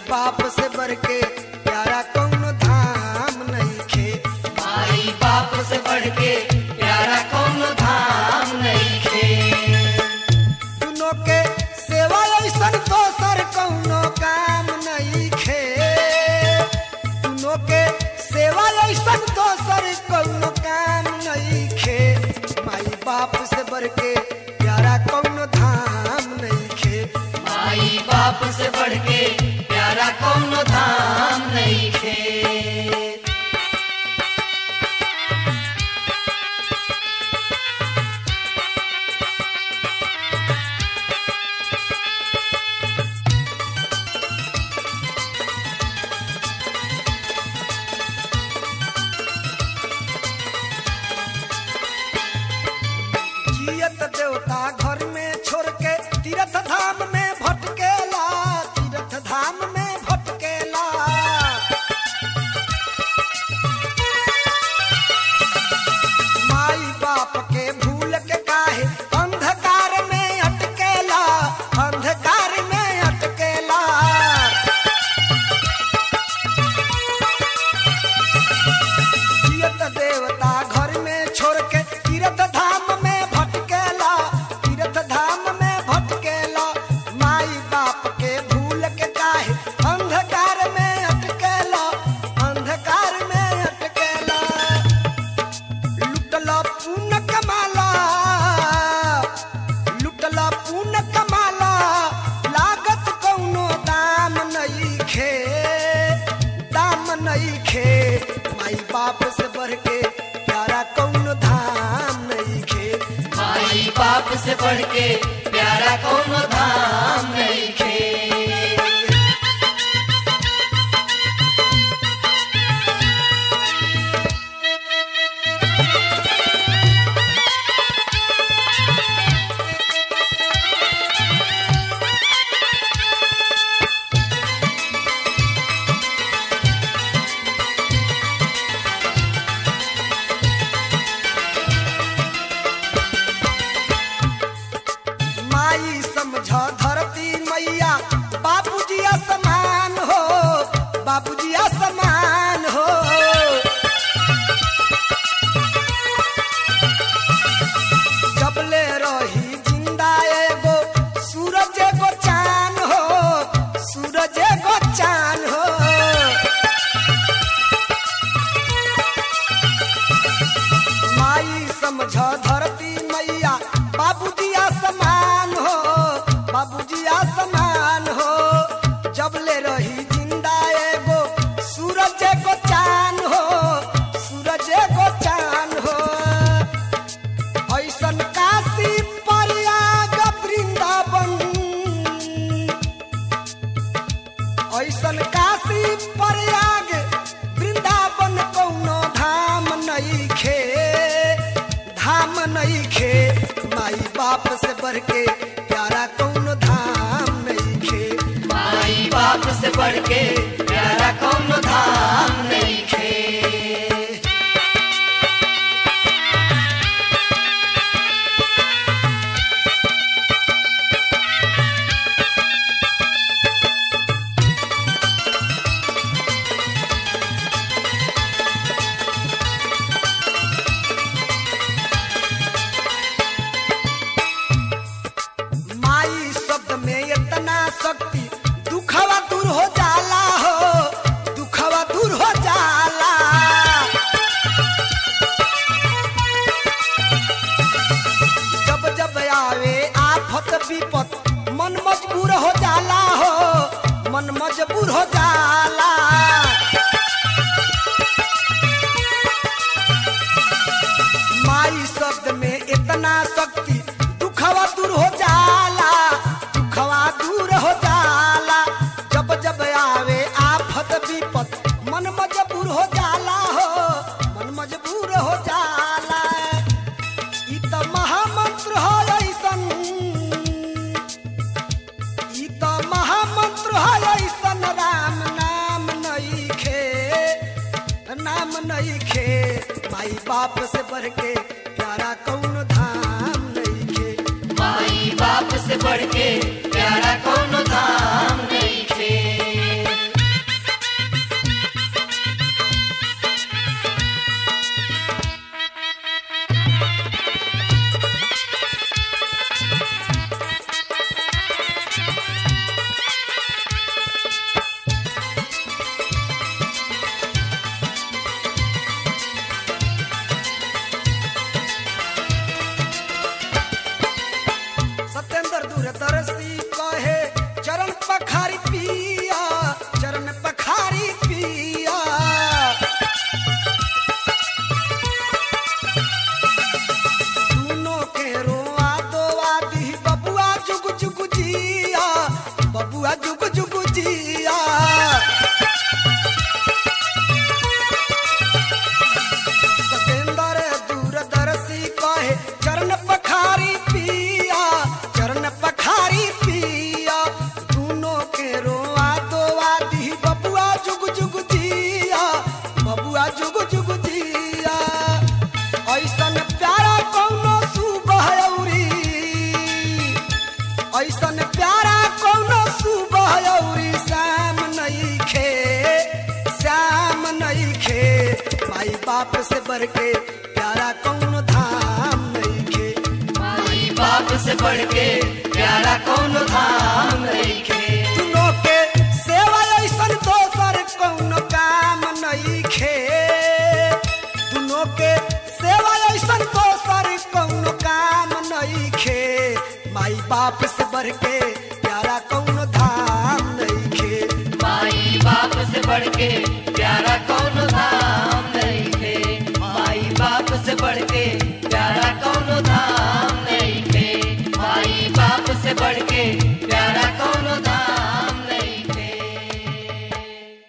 बाप से बढ़ के प्यारा कौनो धाम नहीं खे माई बाप से बढ़ के प्यारा कौन धाम नहीं खे दुनों के सेवा ऐसन दोसर कौनो काम नहीं खे दुनों के सेवा ऐसन दोसर कौनो काम नहीं खे माई बाप से बढ़ के प्यारा कौनो धाम नहीं खे माई बाप से बढ़ के प्यारा कौन धाम नहीं खे जियत देवता घर में छोड़ के तीर्थ धाम में भटकेला तीर्थ धाम में भटकेला माई बाप के भूल के काहे अंधकार में अटकेला अंधकार में अटकेला जियत देवता घर में छोड़ के तीर्थ धाम में भटकेला तीर्थ धाम में भटकेला माई बाप के भूल के काहे अंधकार में अटकेला अंधकार में अटकेला लुटला पून कमाला लुटला पून कमाला लागत कौनो दाम नहीं खे दाम नहीं खे माई बाप से बढ़ के प्यारा कौनो धाम नहीं खे माई बाप से बढ़ के प्यारा कौन धाम नहीं खे माई समझ धरती मैया बाबूजी असमान हो बाबूजी असमान हो जबले रही जिंदा एगो सूरज एगो चान हो सूरज एगो चान हो माई समझ धरती मैया बाबूजी आसमान हो बाबूजी आसमान हो जबले रही जिंदा एगो सूरज एगो चान हो सूरज एगो चान हो ऐसन काशी प्रयाग वृंदावन ऐसन काशी प्रयाग वृंदावन कौनो धाम नहीं खे धाम नहीं खे माई बाप से बढ़ के प्यारा कौनो धाम नहीं खे माई बाप से बढ़ के प्यारा कौन धाम नहीं खे माई शब्द में इतना शक्ति दुखवा दूर हो जाला हो दुखवा दूर हो जाला जब जब आवे आफत विपत मन मजबूर हो जाला हो मन मजबूर हो जाला माई शब्द में इतना शक्ति दुखवा दूर हो जाला दुखवा दूर हो जाला जब जब आवे आफत विपत मन मजबूर हो जाला हो मन मजबूर हो जाला ई त महामंत्र हो ऐसन ई त महामंत्र हो ऐसन राम नाम नहीं खे नाम नहीं खे माई बाप से बढ़ के प्यारा कौन धाम नहीं खे माई बाप से बढ़ के प्यारा कौन धाम नहीं खे से बढ़ के प्यारा कौन धाम नहीं खे माई बाप से बढ़ के प्यारा कौन धाम नहीं खे दुनो के सेवा ऐसन दोसर कौन काम नहीं खे दुनो के सेवा ऐसन दोसर कौन काम नहीं खे माई बाप से बढ़ के प्यारा कौन धाम नहीं खे माई बाप से बढ़ के प्यारा कौन धाम नहीं खे माई बाप से बढ़ के